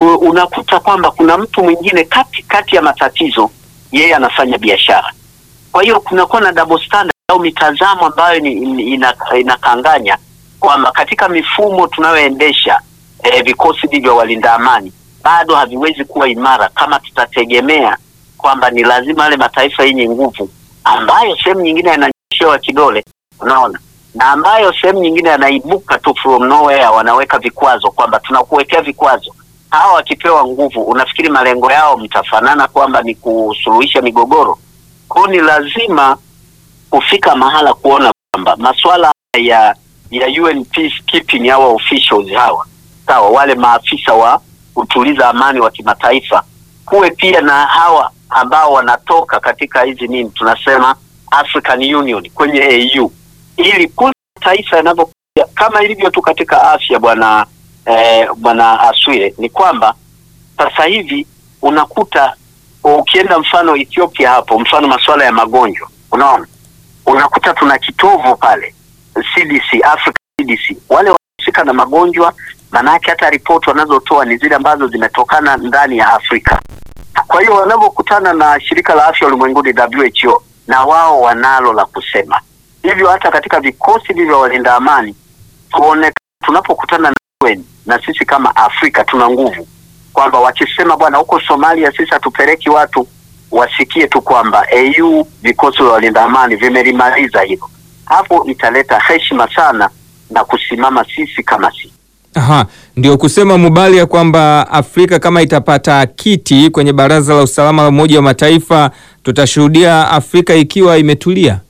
u- unakuta kwamba kuna mtu mwingine kati kati ya matatizo yeye anafanya biashara. Kwa hiyo kunakuwa na double standard au mitazamo ambayo ni, ni, ina, inakanganya kwamba katika mifumo tunayoendesha eh, vikosi hivi vya walinda amani bado haviwezi kuwa imara kama tutategemea kwamba ni lazima yale mataifa yenye nguvu ambayo sehemu nyingine yananyoshewa kidole, unaona, na ambayo sehemu nyingine yanaibuka tu from nowhere, wanaweka vikwazo kwamba tunakuwekea vikwazo. Hawa wakipewa nguvu, unafikiri malengo yao mtafanana kwamba ni kusuluhisha migogoro? Kwa hiyo ni lazima kufika mahala kuona kwamba masuala ya ya UN peacekeeping hawa officials hawa sawa, wale maafisa wa kutuliza amani wa kimataifa, kuwe pia na hawa ambao wanatoka katika hizi nini tunasema African Union kwenye AU, ili kule mataifa yanavyokuja kama ilivyo tu katika afya, bwana eh, bwana Aswile, ni kwamba sasa hivi unakuta ukienda mfano Ethiopia hapo, mfano masuala ya magonjwa, unaona unakuta tuna kitovu pale CDC, Africa CDC, wale wanahusika na magonjwa, maanake hata ripoti wanazotoa ni zile ambazo zimetokana ndani ya Afrika. Kwa hiyo wanavyokutana na shirika la afya ulimwenguni WHO, na wao wanalo la kusema. Hivyo hata katika vikosi hivi vya walinda amani tuone, tunapokutana na UN na sisi kama Afrika tuna nguvu, kwamba wakisema bwana, huko Somalia sisi hatupeleki watu, wasikie tu kwamba AU vikosi vya walinda amani vimelimaliza hilo. Hapo italeta heshima sana na kusimama sisi kama sisi. Aha, ndio kusema Mubali ya kwamba Afrika kama itapata kiti kwenye Baraza la Usalama la Umoja wa Mataifa tutashuhudia Afrika ikiwa imetulia.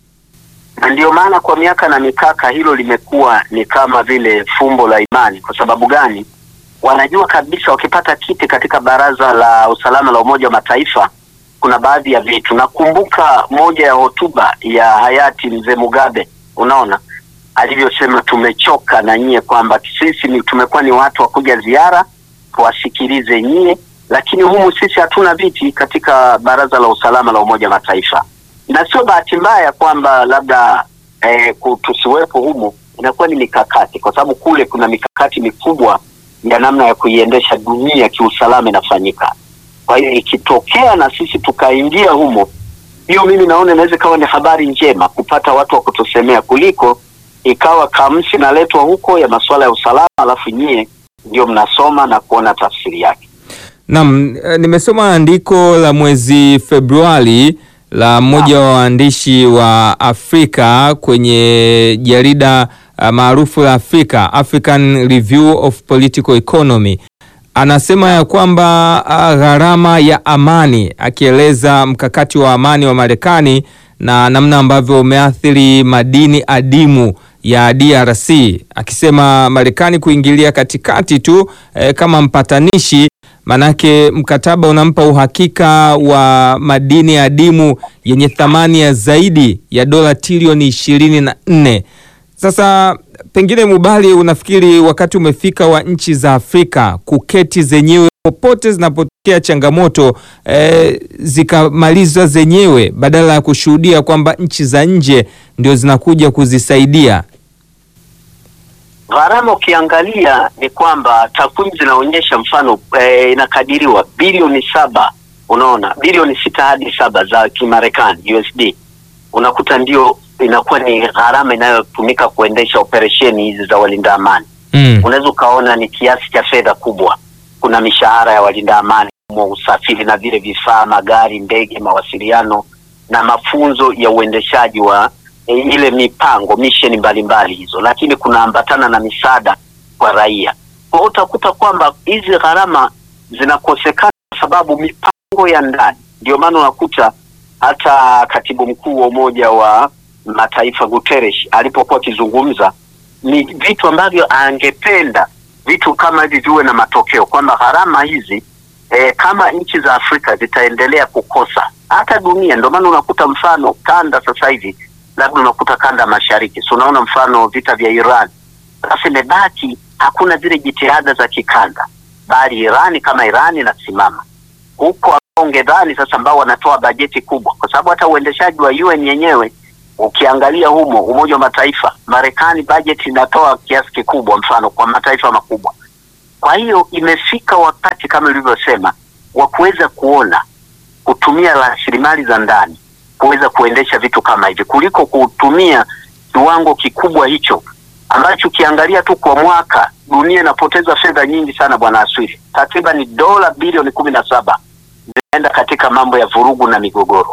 na ndio maana kwa miaka na mikaka hilo limekuwa ni kama vile fumbo la imani. Kwa sababu gani? Wanajua kabisa wakipata kiti katika baraza la usalama la Umoja wa Mataifa kuna baadhi ya vitu. Nakumbuka moja ya hotuba ya hayati mzee Mugabe, unaona alivyosema, tumechoka na nyie, kwamba sisi ni tumekuwa ni watu wa kuja ziara tuwasikilize nyie, lakini humu sisi hatuna viti katika baraza la usalama la Umoja wa Mataifa na sio bahati mbaya kwamba labda eh, ku- tusiwepo humu, inakuwa ni mikakati, kwa sababu kule kuna mikakati mikubwa ya namna ya kuiendesha dunia kiusalama inafanyika. Kwa hiyo ikitokea na sisi tukaingia humo, hiyo mimi naona inaweza ikawa ni habari njema kupata watu wa kutusemea kuliko ikawa kamsi naletwa huko ya masuala ya usalama, alafu nyie ndio mnasoma na kuona tafsiri yake. Naam, eh, nimesoma andiko la mwezi Februari la mmoja wa waandishi wa Afrika kwenye jarida uh, maarufu la Afrika, African Review of Political Economy. Anasema ya kwamba uh, gharama ya amani, akieleza mkakati wa amani wa Marekani na namna ambavyo umeathiri madini adimu ya DRC, akisema Marekani kuingilia katikati tu eh, kama mpatanishi Manake mkataba unampa uhakika wa madini adimu yenye thamani ya zaidi ya dola trilioni ishirini na nne. Sasa pengine Mubali, unafikiri wakati umefika wa nchi za Afrika kuketi zenyewe popote zinapotokea changamoto eh, zikamaliza zenyewe badala ya kushuhudia kwamba nchi za nje ndio zinakuja kuzisaidia? Gharama ukiangalia ni kwamba takwimu zinaonyesha mfano eh, inakadiriwa bilioni saba, unaona bilioni sita hadi saba za Kimarekani USD, unakuta ndio inakuwa ni gharama inayotumika kuendesha operesheni hizi za walinda amani. Mm. Unaweza ukaona ni kiasi cha fedha kubwa. Kuna mishahara ya walinda amani, mwa usafiri na vile vifaa, magari, ndege, mawasiliano na mafunzo ya uendeshaji wa e, ile mipango misheni mbalimbali hizo, lakini kunaambatana na misaada kwa raia. Kwa hiyo utakuta kwamba hizi gharama zinakosekana kwa sababu mipango ya ndani. Ndio maana unakuta hata katibu mkuu wa Umoja wa Mataifa Guterres alipokuwa akizungumza ni vitu ambavyo angependa vitu kama hivi viwe na matokeo, kwamba gharama hizi e, kama nchi za Afrika zitaendelea kukosa hata dunia. Ndio maana unakuta mfano kanda sasa hivi labda unakuta kanda mashariki, so unaona mfano vita vya Iran, sasa imebaki hakuna zile jitihada za kikanda, bali Irani kama Irani inasimama huko ongedhani sasa, ambao wanatoa bajeti kubwa, kwa sababu hata uendeshaji wa UN yenyewe ukiangalia humo, Umoja wa Mataifa, Marekani bajeti inatoa kiasi kikubwa, mfano kwa mataifa makubwa, Kwa hiyo imefika wakati kama ulivyosema wa kuweza kuona kutumia rasilimali za ndani kuweza kuendesha vitu kama hivi kuliko kutumia kiwango kikubwa hicho ambacho ukiangalia tu kwa mwaka dunia inapoteza fedha nyingi sana, bwana Aswiri, takriban dola bilioni kumi na saba zinaenda katika mambo ya vurugu na migogoro.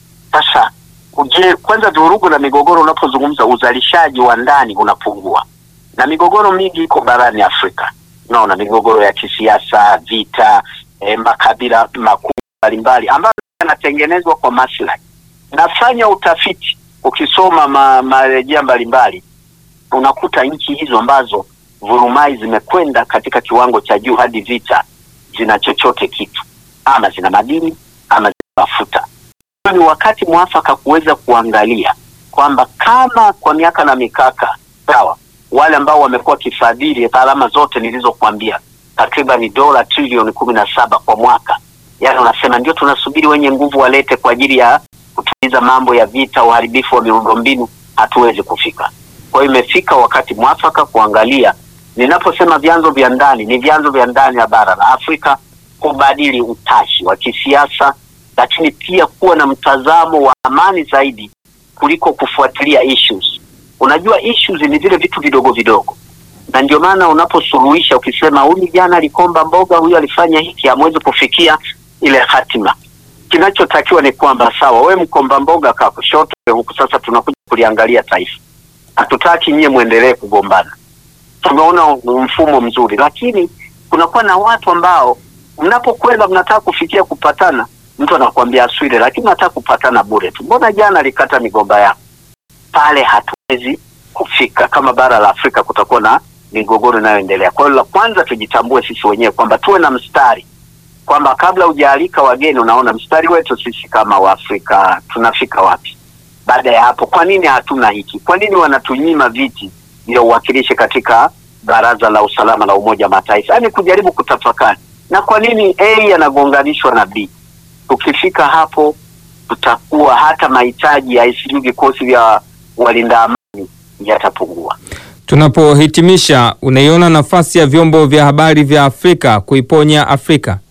Sasa je, kwanza vurugu na migogoro, unapozungumza uzalishaji wa ndani unapungua, na migogoro mingi iko barani Afrika. Unaona migogoro ya kisiasa, vita, eh, makabila makuu mbalimbali ambayo yanatengenezwa kwa maslahi. Nafanya utafiti, ukisoma ma, marejea mbalimbali unakuta nchi hizo ambazo vurumai zimekwenda katika kiwango cha juu hadi vita zina chochote kitu, ama zina madini ama zina mafuta. Ni wakati mwafaka kuweza kuangalia kwamba kama kwa miaka na mikaka sawa, wale ambao wamekuwa kifadhili gharama zote nilizokuambia, takriban dola trilioni kumi na saba kwa mwaka, yaani unasema ndio tunasubiri wenye nguvu walete kwa ajili ya kutuliza mambo ya vita, uharibifu wa miundombinu, hatuwezi kufika. Kwa hiyo imefika wakati mwafaka kuangalia. Ninaposema vyanzo vya ndani, ni vyanzo vya ndani ya bara la Afrika, kubadili utashi wa kisiasa, lakini pia kuwa na mtazamo wa amani zaidi kuliko kufuatilia issues. Unajua issues ni vile vitu vidogo vidogo, na ndio maana unaposuluhisha ukisema huyu jana alikomba mboga, huyu alifanya hiki, hamwezi kufikia ile hatima. Kinachotakiwa ni kwamba sawa, we mkomba mboga kaa kushoto huku, sasa tunakuja kuliangalia taifa hatutaki nyie mwendelee kugombana. Tumeona mfumo mzuri, lakini kunakuwa na watu ambao mnapokwenda mnataka kufikia kupatana, mtu anakuambia Aswile, lakini nataka kupatana bure tu, mbona jana alikata migomba yako? Pale hatuwezi kufika. Kama bara la Afrika kutakuwa na migogoro inayoendelea. Kwa hiyo la kwanza tujitambue sisi wenyewe kwamba tuwe na mstari, kwamba kabla hujaalika wageni, unaona mstari wetu sisi kama Waafrika tunafika wapi? Baada ya hapo, kwa nini hatuna hiki? Kwa nini wanatunyima viti vya uwakilishi katika Baraza la Usalama la Umoja wa Mataifa? Yaani kujaribu kutafakari, na kwa nini A yanagonganishwa na B? Tukifika hapo, tutakuwa hata mahitaji ya sijui vikosi vya walinda amani yatapungua. Tunapohitimisha, unaiona nafasi ya vyombo vya habari vya Afrika kuiponya Afrika?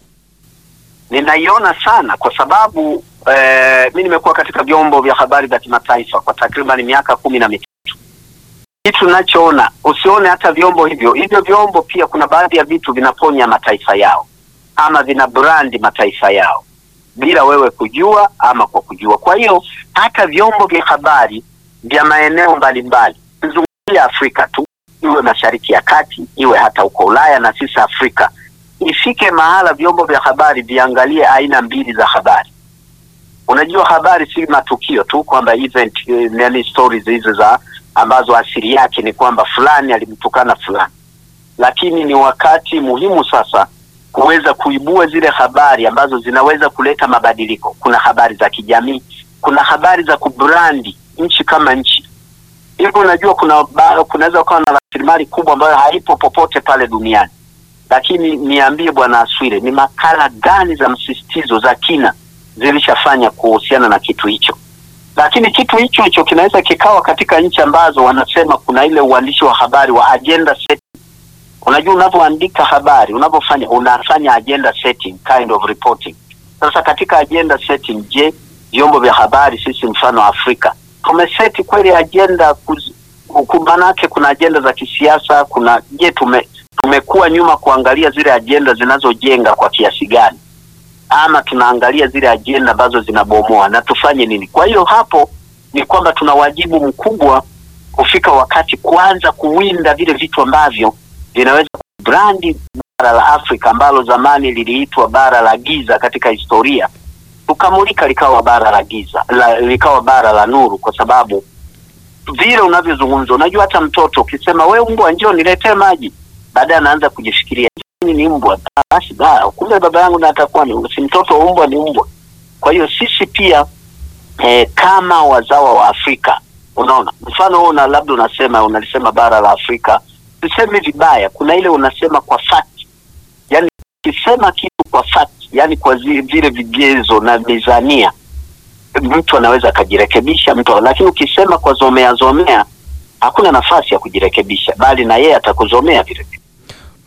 Ninaiona sana kwa sababu Eh, mi nimekuwa katika vyombo vya habari vya kimataifa kwa takriban miaka kumi na mitatu. Kitu nachoona, usione hata vyombo hivyo hivyo vyombo pia kuna baadhi ya vitu vinaponya mataifa yao ama vina brandi mataifa yao bila wewe kujua ama kwa kujua. Kwa hiyo hata vyombo vya habari vya maeneo mbalimbali, zungumzia Afrika tu, iwe mashariki ya kati, iwe hata huko Ulaya na sisi Afrika, ifike mahala vyombo vya habari viangalie aina mbili za habari. Unajua, habari si matukio tu kwamba event yani stories hizo za ambazo asili yake ni kwamba fulani alimtukana fulani, lakini ni wakati muhimu sasa kuweza kuibua zile habari ambazo zinaweza kuleta mabadiliko. Kuna habari za kijamii, kuna habari za kubrandi nchi kama nchi. Hivyo unajua, kuna kunaweza kuwa na rasilimali kubwa ambayo haipo popote pale duniani, lakini niambie Bwana Aswile, ni makala gani za msisitizo za kina zilishafanya kuhusiana na kitu hicho, lakini kitu hicho hicho kinaweza kikawa katika nchi ambazo wanasema kuna ile uandishi wa habari wa agenda setting. Unajua, unavyoandika habari, unavyofanya unafanya agenda setting, kind of reporting. Sasa katika agenda setting, je, vyombo vya habari sisi mfano Afrika tumeseti kweli agenda? Manake kuna agenda za kisiasa, kuna je, tume tumekuwa nyuma kuangalia zile agenda zinazojenga kwa kiasi gani ama tunaangalia zile ajenda ambazo zinabomoa na tufanye nini? Kwa hiyo hapo ni kwamba tuna wajibu mkubwa kufika wakati kwanza kuwinda vile vitu ambavyo vinaweza kubrandi bara la Afrika ambalo zamani liliitwa bara la giza katika historia, tukamulika likawa bara la giza la, likawa bara la nuru, kwa sababu vile unavyozungumza, unajua hata mtoto ukisema we mbwa, njoo niletee maji, baadaye anaanza kujifikiria ni mbwa basi, kumbe baba yangu na atakuwa ni si mtoto umbwa, ni mbwa. Kwa hiyo sisi pia eh, kama wazawa wa Afrika, unaona mfano huo, na labda unasema unalisema bara la Afrika, sisemi vibaya, kuna ile unasema kwa fact, yani ukisema kitu kwa fact, yani kwa vile vigezo na mizania, mtu anaweza akajirekebisha mtu, lakini ukisema kwa zomea zomea, hakuna nafasi ya kujirekebisha, bali na yeye atakuzomea vile vile.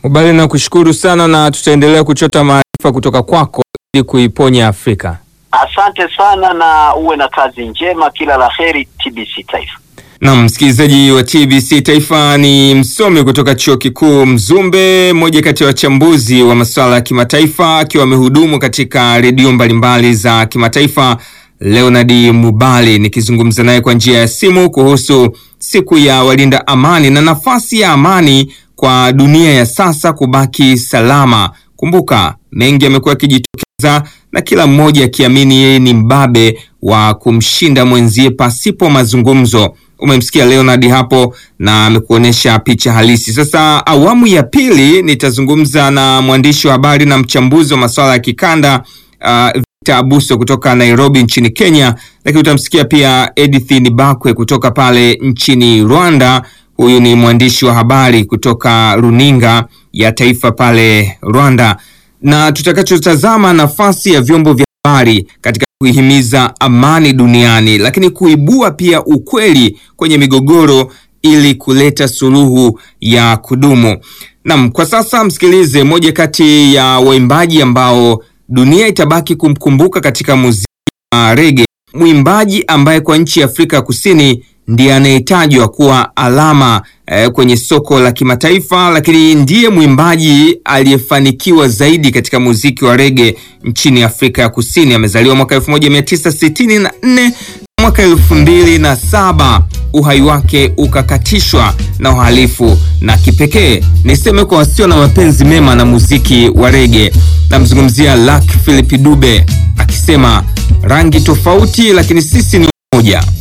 Mubali, na kushukuru sana na tutaendelea kuchota maarifa kutoka kwako ili kuiponya Afrika. Asante sana na uwe na kazi njema, kila la heri TBC Taifa. Na msikilizaji wa TBC Taifa ni msomi kutoka Chuo Kikuu Mzumbe, mmoja kati ya wachambuzi wa masuala ya kimataifa, akiwa amehudumu katika redio mbalimbali za kimataifa, Leonard Mubali, nikizungumza naye kwa njia ya simu kuhusu siku ya walinda amani na nafasi ya amani kwa dunia ya sasa kubaki salama. Kumbuka mengi yamekuwa yakijitokeza na kila mmoja akiamini yeye ni mbabe wa kumshinda mwenzie pasipo mazungumzo. Umemsikia Leonard hapo na amekuonyesha picha halisi. Sasa awamu ya pili nitazungumza na mwandishi wa habari na mchambuzi wa masuala ya kikanda uh, Victor Abuso kutoka Nairobi nchini Kenya, lakini utamsikia pia Edith Nibakwe kutoka pale nchini Rwanda. Huyu ni mwandishi wa habari kutoka runinga ya taifa pale Rwanda, na tutakachotazama nafasi ya vyombo vya habari katika kuihimiza amani duniani, lakini kuibua pia ukweli kwenye migogoro ili kuleta suluhu ya kudumu. Naam, kwa sasa msikilize moja kati ya waimbaji ambao dunia itabaki kumkumbuka katika muziki wa rege, mwimbaji ambaye kwa nchi ya Afrika ya Kusini ndiye anayetajwa kuwa alama eh, kwenye soko la kimataifa, lakini ndiye mwimbaji aliyefanikiwa zaidi katika muziki wa rege nchini Afrika ya Kusini. Amezaliwa mwaka 1964 mwaka 2007 uhai wake ukakatishwa na uhalifu, na kipekee niseme kwa wasio na mapenzi mema na muziki wa rege. Namzungumzia Luck Philip Dube akisema rangi tofauti, lakini sisi ni moja.